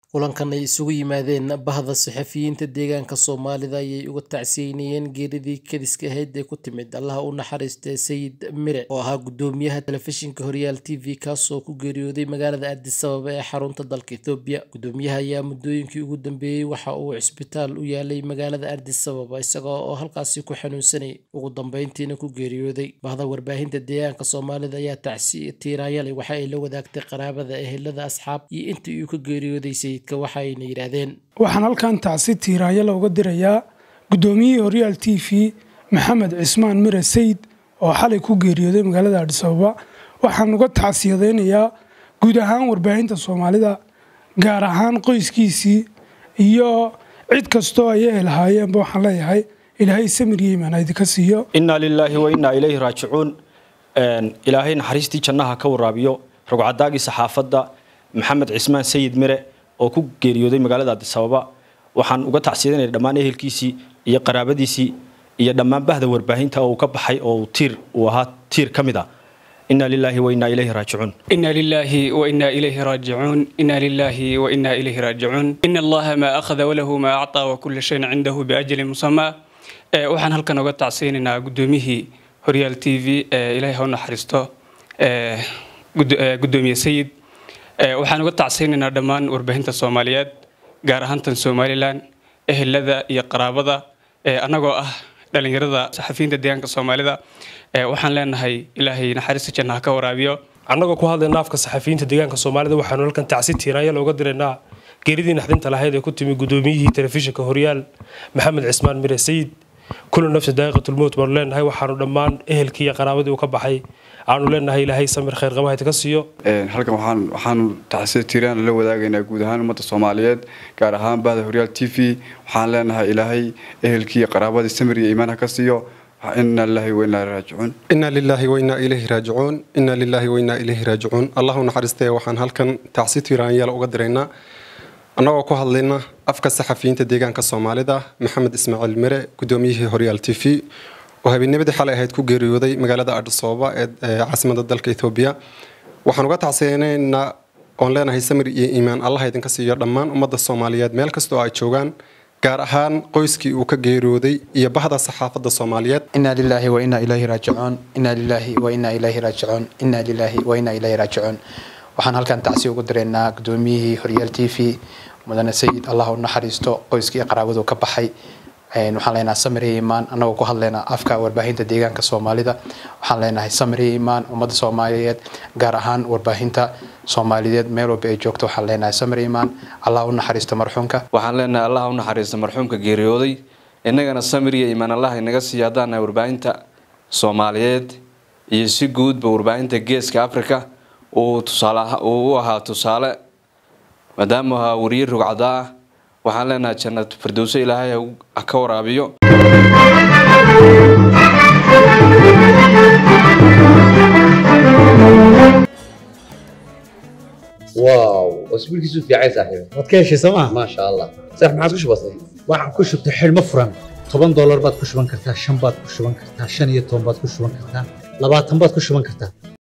Kulankan ay isugu yimaadeen bahda saxafiyiinta deegaanka Soomaalida ayay uga tacsiyeynayeen geeridii kediska ahayd ee ku timid Allaha u naxariistay Sayid Mire oo ahaa gudoomiyaha telefishinka Horyaal TV kaasoo ku geeriyooday magaalada Addis Ababa ee xarunta dalka Itoobiya. Gudoomiyaha ayaa muddooyinkii ugu dambeeyay waxa uu cisbitaal u yaalay magaalada Addis Ababa isaga oo halkaasi ku xanuunsanayay, ugu dambeyntiina ku geeriyooday. Bahda warbaahinta deegaanka Soomaalida ayaa tacsiye tiiraanyale waxa ay la wadaagtay qaraabada, ehelada, asxaab iyo intii uu ka geeriyooday sayidka waxayna yidhaahdeen. waxaan halkan tacsi tiiraanyo looga dirayaa gudoomiyihii horyaal t v maxamed cismaan mire sayid oo xalay ku geeriyooday magaalada adhis ababa waxaan uga tacsiyadeynayaa guud ahaan warbaahinta soomaalida gaar ahaan qoyskiisii iyo cid kastoo ay ehelahaayeenba waxaan leeyahay ilaahay samir iyo imaan idinka siiyo inaa lilaahi wa innaa ilayhi raajicuun ilaahay naxariistii jannaha ka waraabiyo rogcadaagii saxaafadda maxamed cismaan sayid mire oo ku geeriyooday magaalada addis ababa waxaan uga tacsiyadanaya dhammaan ehelkiisii iyo qaraabadiisii iyo dhammaan bahda warbaahinta oo uu ka baxay oo tiir uu ahaa tiir ka mid ah inaa lilaahi wa innaa ilayhi raajicuun إنا لله وإنا إليه راجعون إنا لله وإنا إليه راجعون إن الله ما أخذ وله ما أعطى وكل شيء عنده بأجل مسمى ee waxaan halkan uga tacsiyeynaynaa gudoomiyihii horyaal t v ee ilaahay ha u naxariisto ee gud- ee gudoomiye sayid ee waxaan uga tacsiyeynaynaa dhammaan warbaahinta soomaaliyeed gaar ahaan tan somalilan ehelada iyo qaraabada ee annagoo ah dhalinyarada saxafiyiinta deegaanka soomaalida ee waxaan leenahay ilaahay naxariista jannaha ka waraabiyo annagoo ku hadlayna afka saxafiyiinta deegaanka soomaalida waxaanu halkan tacsi tiiraanya looga diraynaa geeridii naxdinta lahayd ee ku timi gudoomiyihii telefishinka horyaal maxamed cismaan mire sayid kullu nafsi daaqiqatulmowt baanu leenahay waxaanu dhammaan ehelkii iyo qaraabadii uu ka baxay aanu leenahay ilaahay samir khayr qabahayd ka siiyo Een, halkan waxaan waxaanu tacsiya tiiraan la wadaagaynaa guud ahaan ummadda soomaaliyeed gaar ahaan bahda horyaal t v waxaan leenahay ilaahay ehelkii iyo qaraabadii samir iyo iimaan ha ka siiyo inna lillahi wa innaa ilaihi raajicuun إنا لله وإنا إليه راجعون إنا لله وإنا إليه راجعون الله نحرسته waxaan halkan tacsi tiiraanyal uga diraynaa annagoo ku hadlayna afka saxafiyiinta deegaanka Soomaalida Maxamed Ismaaciil Mire gudoomiyihii Horyaal TV oo habeennimadii xalay ahayd ku geeriyooday magaalada Addis Ababa ee ee caasimadda dalka Itoobiya waxaan uga tacsiyeynaynaa oon leenahay samir iyo iimaan Allah idinka siiyo dhammaan ummadda Soomaaliyeed meel kasta oo ay joogaan gaar ahaan qoyskii uu ka geeriyooday iyo bahda saxaafadda Soomaaliyeed إنا لله وإنا إليه راجعون إنا لله وإنا إليه راجعون إنا لله وإنا إليه راجعون waxaan halkan tacsi ugu direynaa gudoomiyihii horyaal t v mudane sayid allah u naxariisto qoyskii qaraabadu ka baxay Een, waxaan leenahay samir iyo imaan annagoo ku hadlaynaa afka warbaahinta deegaanka soomaalida waxaan leenahay samir iyo imaan ummadda soomaaliyeed gaar ahaan warbaahinta soomaaliyeed meel walba ay joogto waxaan leenahay samir iyo imaan allah u naxariisto marxuumka waxaan leenahay allah u naxariista marxuumka geeriyooday innagana samir iyo iimaan allah inaga siiya haddaan nahay warbaahinta soomaaliyeed iyo si guudba warbaahinta geeska africa uu tusaale aha- uu u ahaa tusaale maadaama uu ahaa wariye rugcada ah waxaan leenahay jannat firdowso ilaahay ha u- ha ka waraabiyo واو اسبوعك في عين صاحبي waad ka heshay sooma ما شاء الله صح ما عاد بسيط waxaan ku shubtay xidhmo furan toban doolar baad ku shuban kartaa shan baad ku shuban kartaa shan iyo toban baad ku shuban kartaa labaatan baad ku shuban kartaa